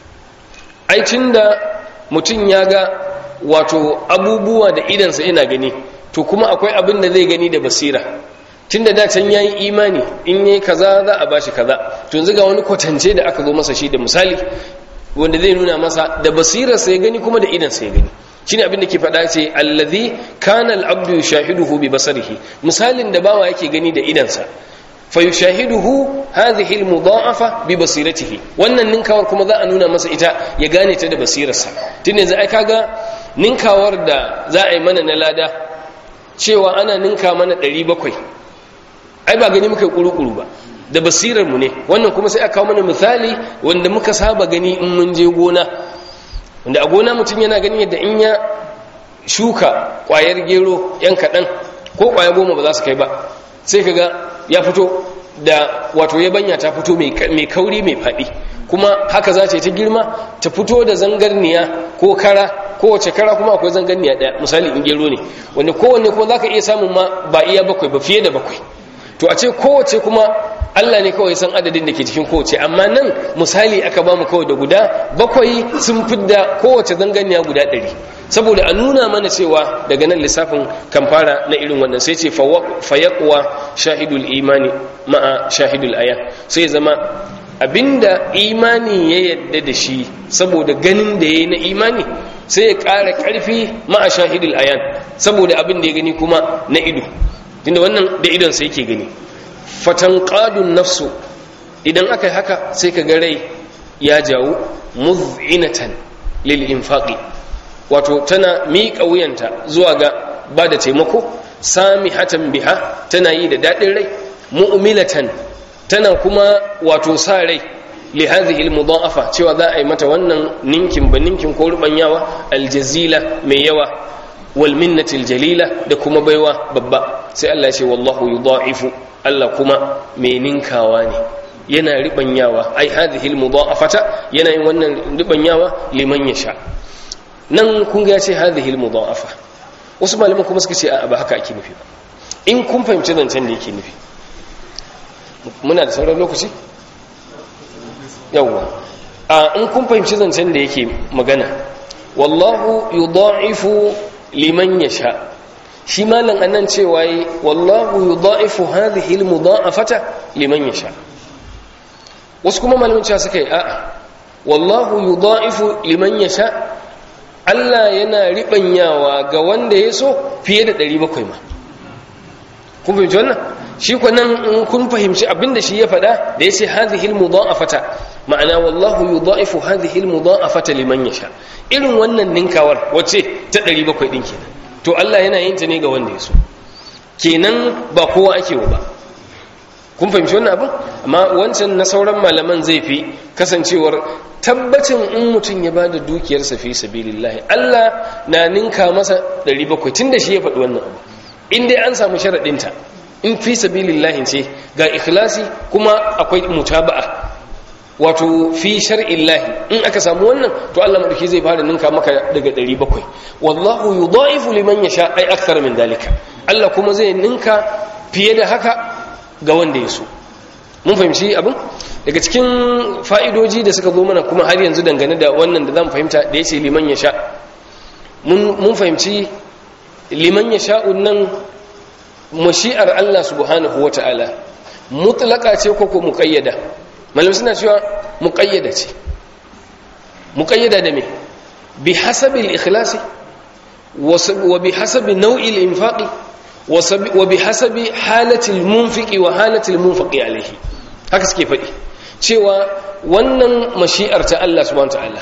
ai tunda mutum ya ga wato abubuwa da idansa yana gani to kuma akwai abin da zai gani da basira tunda da can yayi imani in yayi kaza za a bashi kaza to yanzu ga wani kwatance da aka zo masa shi da misali wanda zai nuna masa da basirarsa ya gani kuma da idansa ya gani shine abin da ke faɗa ce allazi kana al-abdu yushahiduhu bi basarihi misalin da bawa yake gani da idansa fayushahiduhu hadhihi almudha'afa bi basiratihi wannan ninkawar kuma za a nuna masa ita ya gane ta da basirarsa tun yanzu ai kaga ninkawar da za a yi mana na lada cewa ana ninka mana 700 ai ba gani muka kuru-kuru ba da basirar mu ne wannan kuma sai aka kawo mana misali wanda muka saba gani in mun je gona wanda a gona mutum yana gani yadda in ya shuka kwayar gero yan kaɗan ko kwaya goma ba za su kai ba sai ka ga ya fito da wato yabanya ta fito mai kauri mai faɗi kuma haka za ta yi ta girma ta fito da zangarniya ko kara kowace kara kuma akwai zangarniya ɗaya misali in gero ne wanda kowanne kuma za ka iya samun ma ba iya bakwai ba fiye da bakwai to a ce kowace kuma Allah ne kawai san adadin da ke cikin kowace amma nan misali aka ba mu kawai da guda bakwai sun fidda kowace zanganiya guda ɗari saboda a nuna mana cewa daga nan lissafin kan fara na irin wannan sai ce fayakuwa shahidul imani ma'a shahidul aya sai zama abinda imani ya yadda da shi saboda ganin da ya yi na imani sai ya ƙara ƙarfi ma'a shahidul ayan saboda abin da ya gani kuma na ido tunda wannan da idon sai yake gani fatanqadun nafsu idan aka yi haka sai ka ga rai ya jawo muz'inatan lil infaqi wato tana miƙa wuyanta zuwa ga ba da taimako samihatan biha tana yi da daɗin rai mu'milatan tana kuma wato sa rai li hadhihi al cewa za a yi mata wannan ninkin ba ninkin ko rubanyawa aljazila mai yawa wal minnatil jalila da kuma baiwa babba sai Allah ya ce wallahu yudha'ifu Allah kuma mai ninkawa ne yana ribanyawa ai hadhihi almudha'afata yana yin wannan ribanyawa liman yasha nan kun ga ce hadhihi almudha'afa wasu malaman kuma suka ce a ba haka ake nufi ba in kun fahimci zancen da yake nufi muna da sauran lokaci yawwa a in kun fahimci zancen da yake magana wallahu yudha'ifu liman yasha shi malam anan cewa yi wallahu yudha'ifu hadhihi almudha'afata liman yasha wasu kuma malamin cewa suka yi a'a wallahu yudha'ifu liman yasha Allah yana ribanyawa ga wanda ya so fiye da 700 ma kun fahimci wannan shi ko nan in kun fahimci abinda shi ya faɗa da yace hadhihi almudha'afata ma'ana wallahu yudha'ifu hadhihi almudha'afata liman yasha irin wannan ninkawar wace ta 700 din kenan to Allah yana yin ta ne ga wanda ya so kenan ba kowa ake wa ba kun fahimci wannan abin amma wancan na sauran malaman zai fi kasancewar tabbacin in mutum ya bada dukiyarsa fi sabilillahi Allah na ninka masa 700 tunda shi ya faɗi wannan abu in dai an samu sharaɗinta in fi sabilillahi ce ga ikhlasi kuma akwai mutaba'a wato fi shar'illahi in aka samu wannan to Allah madauki zai fara ninka maka daga 700 wallahu yudha'ifu liman yasha ay akthar min dalika Allah kuma zai ninka fiye da haka ga wanda ya so mun fahimci abin daga cikin fa'idoji da suka zo mana kuma har yanzu dangane da wannan da zan fahimta da yace liman yasha mun mun fahimci liman yasha'un nan mashi'ar Allah subhanahu wata'ala mutlaka ce ko ko muqayyada malamai suna cewa muƙayyada ce muƙayyada da me bi hasabi al-ikhlasi wa bi hasabi nau'i al-infaqi wa bi hasabi halatil munfiqi wa halatil munfaqi alaihi haka suke faɗi cewa wannan mashi'ar ta Allah subhanahu ta'ala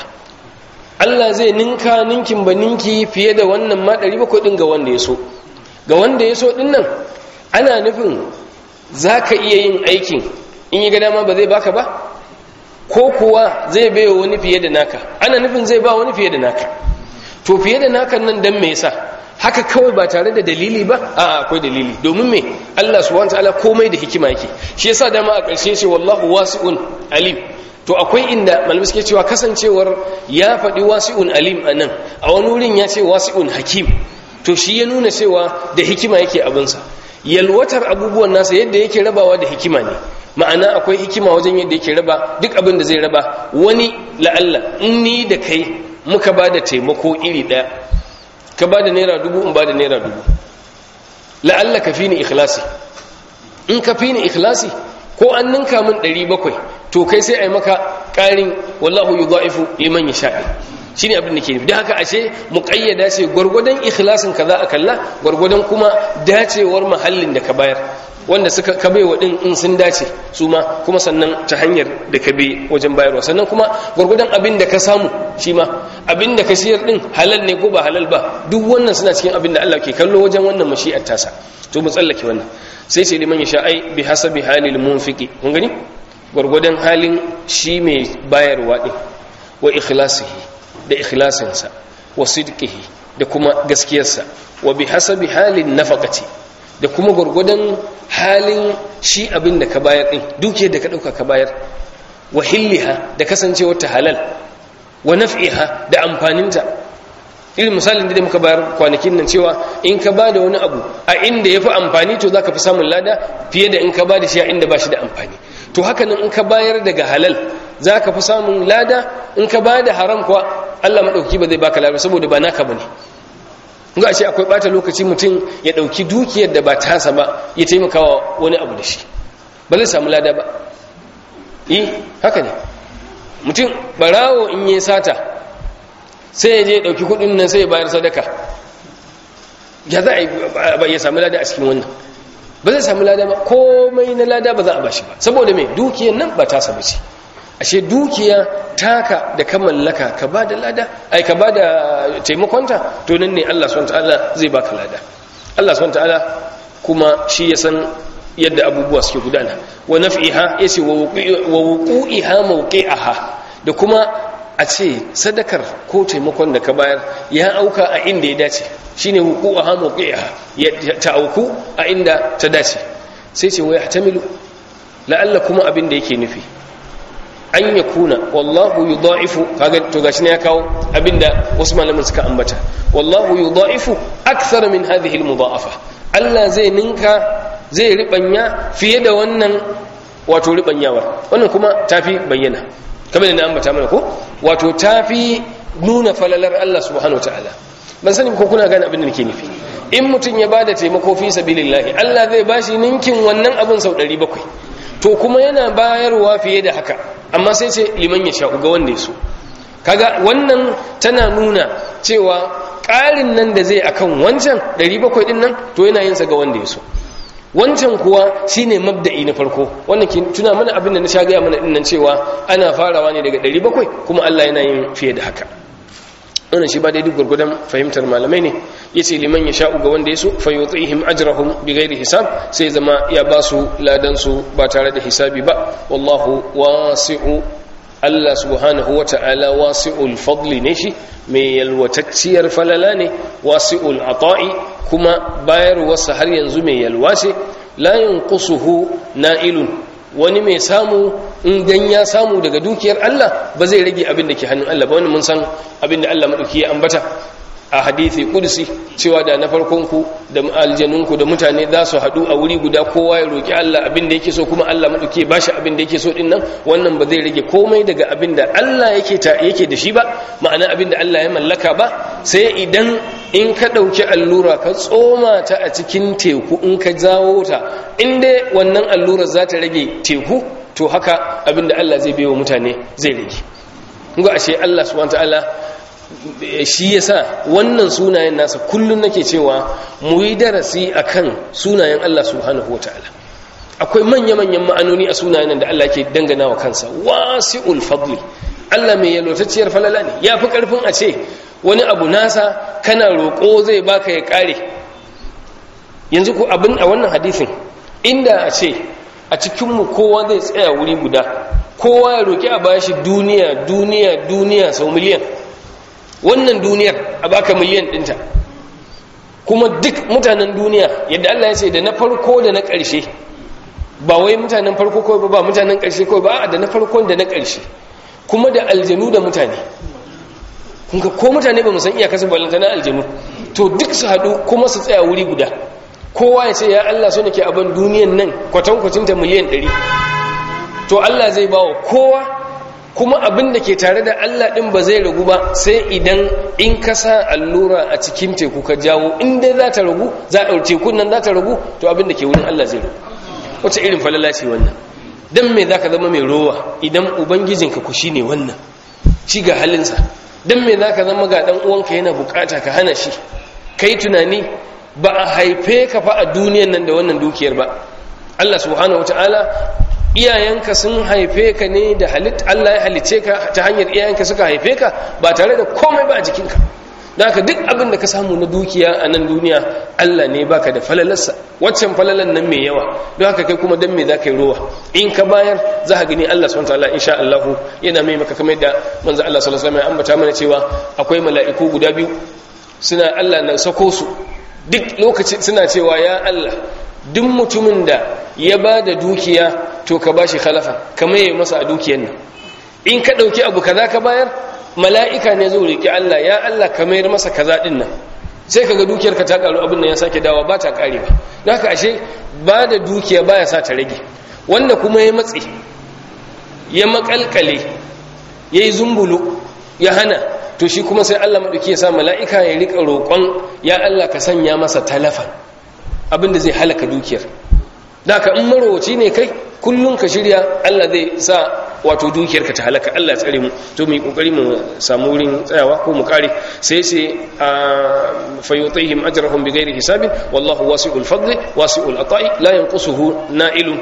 Allah zai ninka ninkin ba ninki fiye da wannan ma 700 din ga wanda ya so ga wanda ya so din nan ana nufin zaka iya yin aikin in yi ga dama ba zai baka ba ko kuwa zai baiwa wani fiye da naka ana nufin zai ba wani fiye da naka to fiye da naka nan dan me yasa haka kawai ba tare da dalili ba a akwai dalili domin me Allah subhanahu wataala komai da hikima yake shi yasa dama a ƙarshe ce wallahu wasi'un alim to akwai inda malamai suke cewa kasancewar ya faɗi wasi'un alim anan a wani wurin ya ce wasi'un hakim to shi ya nuna cewa da hikima yake abinsa yalwatar abubuwan nasa yadda yake rabawa da hikima ne ma'ana akwai hikima wajen yadda yake raba duk abin da zai raba wani la'alla in ni da kai muka ba da taimako iri ɗaya ka ba da naira dubu in ba da naira dubu la'alla ka fi ni ikhlasi in ka fi ni ikhlasi ko an ninka min ɗari bakwai to kai sai a yi maka ƙarin wallahu yu za'ifu liman ya sha'i shi ne abin da ke nufi da haka ashe muƙayyada ce gwargwadon ikhlasin ka za a kalla gwargwadon kuma dacewar mahallin da ka bayar wanda suka kabe wa din in sun dace su ma kuma sannan ta hanyar da ka bi wajen bayarwa sannan kuma gwargwadon abin da ka samu shi ma abin da ka siyar din halal ne ko ba halal ba duk wannan suna cikin abin da Allah ke kallo wajen wannan mashi'ar tasa to mu tsallake wannan sai ce liman yasha ai bi hasabi halil munfiqi kun gani gwargwadon halin shi mai bayarwa din wa ikhlasihi da ikhlasinsa wa sidqihi da kuma gaskiyarsa wa bi hasabi halin nafaqati da kuma gwargwadon halin shi abin da ka bayar ɗin duke da ka ɗauka ka bayar wa hilliha da kasancewar ta halal wa naf'iha da amfaninta irin misalin da muka bayar kwanakin nan cewa in ka ba da wani abu a inda ya fi amfani to za ka fi samun lada fiye da in ka ba da shi a inda ba shi da amfani to haka nan in ka bayar daga halal za ka fi samun lada in ka ba da haram kuwa allah maɗauki ba zai baka lada saboda ba naka ba ne ga ashe akwai bata lokaci mutum ya dauki dukiyar da ba tasa ba ya taimakawa wani abu da shi ba zai samu lada ba yi haka ne mutum barawo in yi sata sai ya je dauki kudin nan sai ya bayar sadaka ya za a ya samu lada a cikin wannan ba zai samu lada ba komai na lada ba za a ba shi ba saboda mai dukiyar nan ba tasa ba ce ashe dukiya taka da ka mallaka ka ba da lada ai ka ba da taimakonta to nan ne Allah subhanahu ta'ala zai baka lada Allah subhanahu ta'ala kuma shi ya san yadda abubuwa suke gudana wa naf'iha yace wa wuqu'iha mawqi'aha da kuma a ce sadakar ko taimakon da ka bayar ya auka a inda ya dace shine wuqu'aha mawqi'aha ya ta auku a inda ta dace sai ce wa yahtamilu la'alla kuma abin da yake nufi an ya kuna wallahu yudha'ifu kaga to gashi ne ya kawo abinda wasu malaman suka ambata wallahu yudha'ifu akthar min hadhihi almudha'afa Allah zai ninka zai ribanya fiye da wannan wato ribanyawar wannan kuma tafi bayyana kamar da ambata mana ko wato tafi nuna falalar Allah subhanahu wataala ban sani ko kuna gane abin da nake nufi in mutum ya bada taimako fi sabilillah Allah zai bashi ninkin wannan abin sau 700 to kuma yana bayarwa fiye da haka amma sai ce liman ya sha'u ga wanda ya so kaga wannan tana nuna cewa ƙarin nan da zai akan wancan 700 din nan to yana yin sa ga wanda ya so wancan kuwa shine mabda'i na farko wannan ke tuna mana abin da na sha gaya mana din nan cewa ana farawa ne daga 700 kuma Allah yana yin fiye da haka wannan shi ba dai duk gurgudan fahimtar malamai ne yace liman ya sha'u ga wanda ya so fa yutihim ajrahum bighairi hisab sai zama ya ba su ladan su ba tare da hisabi ba wallahu wasi'u Allah subhanahu wata'ala wasi'ul fadli ne shi mai yalwatacciyar falala ne wasi'ul ata'i kuma bayarwarsa har yanzu mai yalwa ce la yanqusuhu na'ilun wani mai samu in dan ya samu daga dukiyar Allah ba zai rage abin da ke hannun Allah ba wannan mun san abin da Allah madauki ya ambata a hadithi kudusi cewa da na farkonku da aljanunku da mutane za su haɗu a wuri guda kowa ya roƙi Allah abin da yake so kuma Allah maɗauki ya bashi abin da yake so ɗin nan wannan ba zai rage komai daga abin da Allah yake yake da shi ba ma'ana abin da Allah ya mallaka ba sai idan in ka ɗauki allura ka tsoma ta a cikin teku in ka jawo ta in dai wannan allurar za ta rage teku to haka abin da Allah zai bai wa mutane zai rage ga ashe Allah subhanahu wa ta'ala shi yasa wannan sunayen nasa kullun nake cewa mu yi darasi akan sunayen Allah subhanahu wataala akwai manya-manyan ma'anoni a sunayen da Allah ke dangana wa kansa wasi'ul fadli Allah mai yalwatacciyar falala ne ya fi ƙarfin a ce wani abu nasa kana roƙo zai baka ya ƙare yanzu ku abin a wannan hadithin inda a ce a cikinmu kowa zai tsaya wuri guda kowa ya roƙi a bashi duniya duniya duniya sau miliyan wannan duniyar a baka miliyan ɗinta kuma duk mutanen duniya yadda Allah ya ce da na farko da na ƙarshe ba wai mutanen farko kawai ba mutanen ƙarshe kawai ba da na farkon da na ƙarshe kuma da aljanu da mutane kunka ko mutane ba san iya kasu balanta na aljanu to duk su haɗu kuma su tsaya wuri guda kowa ya ce ya Allah so nake abin duniyan nan kwatankwacin ta miliyan ɗari to Allah zai ba wa kowa kuma abin da ke tare da Allah ɗin ba zai ragu ba sai idan in ka sa allura a cikin teku ka jawo in dai za ta ragu za a tekun nan za ta ragu to abin da ke wurin Allah zai ragu wace irin falala ce wannan dan me zaka zama mai rowa idan ubangijinka ku shine wannan shi ga halinsa dan me zaka zama ga dan uwanka yana bukata ka hana shi kai tunani ba a haife ka fa a duniyan nan da wannan dukiyar ba Allah subhanahu wataala iyayenka sun haife ka ne da halit Allah ya halice ka ta hanyar iyayenka suka haife ka ba tare da komai ba a jikinka don haka duk abin da ka samu na dukiya a nan duniya Allah ne baka da falalarsa waccan falalan nan mai yawa don haka kai kuma dan me za ka yi rowa in ka bayar za ka gani Allah subhanahu wataala insha Allah yana mai maka kamar da manzo Allah sallallahu alaihi wasallam ya ambata mana cewa akwai mala'iku guda biyu suna Allah na sako su duk lokacin suna cewa ya Allah duk mutumin da ya ba da dukiya to ka bashi khalafa kamar yayi masa a dukiyar nan in ka dauki abu kaza ka bayar mala'ika ne zai riƙe Allah ya Allah ka mayar masa kaza ɗin nan sai kaga dukiyar ka ta ƙaru abin nan ya sake dawa ba ta ƙarewa don haka ashe ba da dukiya ba ya sa ta rage wanda kuma ya matse ya makalkale ya yi zumbulu ya hana to shi kuma sai Allah maɗauki ya sa mala'ika ya riƙa roƙon ya Allah ka sanya masa talafan abin da zai halaka dukiyar da ka in marowaci ne kai kullum ka shirya Allah zai sa wato dukiyarka ta halaka Allah tsare mu to mu yi kokari mu samu wurin tsayawa ko mu kare sai sai a fayutihim ajrahum bighairi hisabin wallahu wasi'ul fadli wasi'ul ata'i la yanqusuhu na'ilun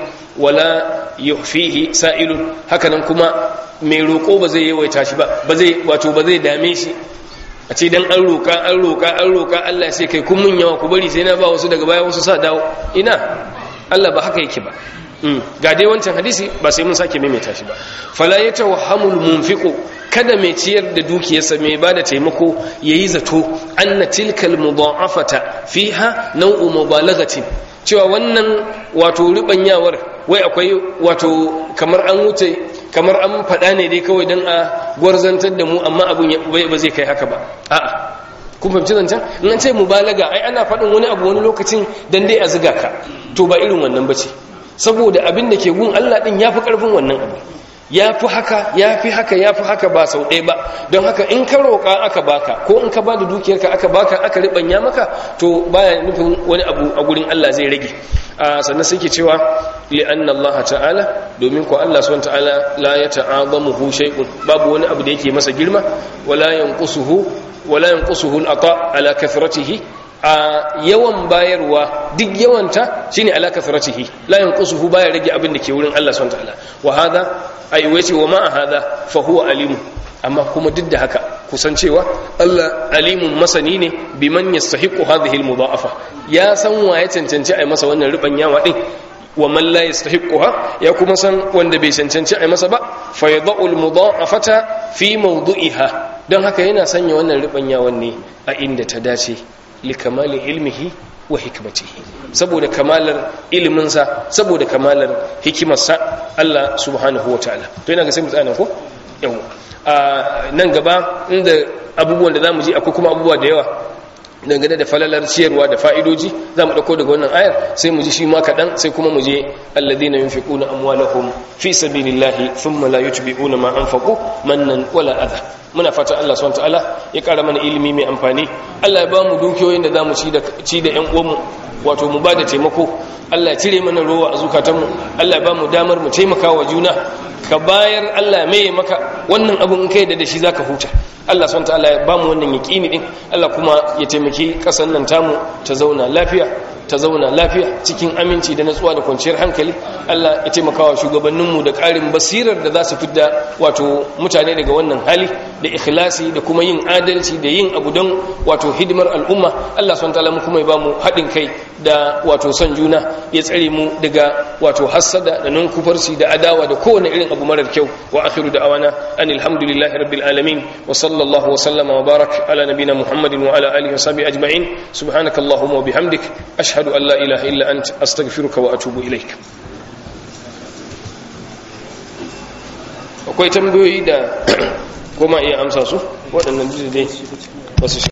wala yuhfihi sa'ilun hakanan kuma mai roko ba zai yawaita shi ba ba zai wato ba zai dame shi a ce dan an roka an roka an roka Allah sai kai kun mun yawa ku bari sai na ba wasu daga baya wasu sa dawo ina Allah ba haka yake ba ga dai wancan hadisi ba sai mun sake maimaita shi ba fala yatawahhamul munfiqu kada mai ciyar da dukiyarsa mai bada taimako yayi zato anna tilkal mudha'afata fiha naw'u mubalaghatin cewa wannan wato ribanyawar wai akwai wato kamar an wuce kamar an faɗa ne dai kawai dan a gwarzantar da mu amma abun ba zai kai haka ba a'a kun fahimci zancen in an ce mubalaga ai ana faɗin wani abu wani lokacin dan dai a ziga ka to ba irin wannan bace saboda abin da ke gun Allah din yafi karfin wannan abu yafi haka yafi haka yafi haka ba sau ɗaya ba don haka in ka roƙa aka baka ko in ka bada dukiyarka aka baka aka ribanya maka to baya nufin wani abu a gurin Allah zai rage sannan sai ke cewa li anna Allah ta'ala domin ko Allah subhanahu ta'ala la yata'azamuhu shay'un babu wani abu da yake masa girma wala yanqusuhu wala yanqusuhu al-ata ala kathratihi a yawan bayarwa duk yawanta shine ala kathratihi la yanqusuhu baya rage abin da ke wurin Allah subhanahu wataala wa hada ay wace wa ma hada fa huwa alim amma kuma duk da haka kusan cewa Allah alimun masani ne biman yastahiqu hadhihi almudha'afa ya san wa ya cancanci ai masa wannan rubanyawa din wa man la yastahiquha ya kuma san wanda bai cancanci ai masa ba fa yad'u almudha'afata fi mawdu'iha don haka yana sanya wannan rubanyawan ne a inda ta dace likamali ilmihi wa hikmatihi saboda kamalar iliminsa saboda kamalar hikimarsa Allah subhanahu wa ta'ala to yana ga sai mu tsaya ko yau a nan gaba inda abubuwan da zamu ji akwai kuma abubuwa da yawa dangane da falalar ciyarwa da fa'idoji za mu ɗauko daga wannan ayar sai mu ji shi ma kaɗan sai kuma mu je alladina yunfiquna amwalahum fi sabilillahi thumma la yutbi'una ma anfaqu mannan wala adha muna fatan Allah subhanahu wataala ya ƙara mana ilimi mai amfani Allah ya ba mu dukiyoyin da za mu ci da ci da ƴan uwanmu wato mu ba da taimako Allah ya cire mana rowa a zukatanmu Allah ya ba mu damar mu taimaka wa juna ka bayar Allah mai maka wannan abun in kai da da shi zaka huta Allah subhanahu ta'ala ya bamu wannan yaqini din Allah kuma ya taimaki kasan nan tamu ta zauna lafiya ta zauna lafiya cikin aminci da natsuwa da kwanciyar hankali Allah ya taimaka wa shugabanninmu da ƙarin basirar da za su fidda wato mutane daga wannan hali da ikhlasi da kuma yin adalci da yin abu don wato hidimar al'umma Allah subhanahu ta'ala mu kuma ya bamu haɗin kai da wato son juna ya tsare mu daga wato hassada da nan kufarsi da adawa da kowane irin abu marar kyau wa akhiru da'awana anil hamdulillahi rabbil alamin wa sallallahu wa sallama wa barak ala nabina muhammadin wa ala alihi wa sahbihi ajma'in subhanakallahumma wa bihamdik ashhadu an la ilaha illa ant astaghfiruka wa atubu ilaik akwai tambayoyi da kuma iya amsa su waɗannan dai wasu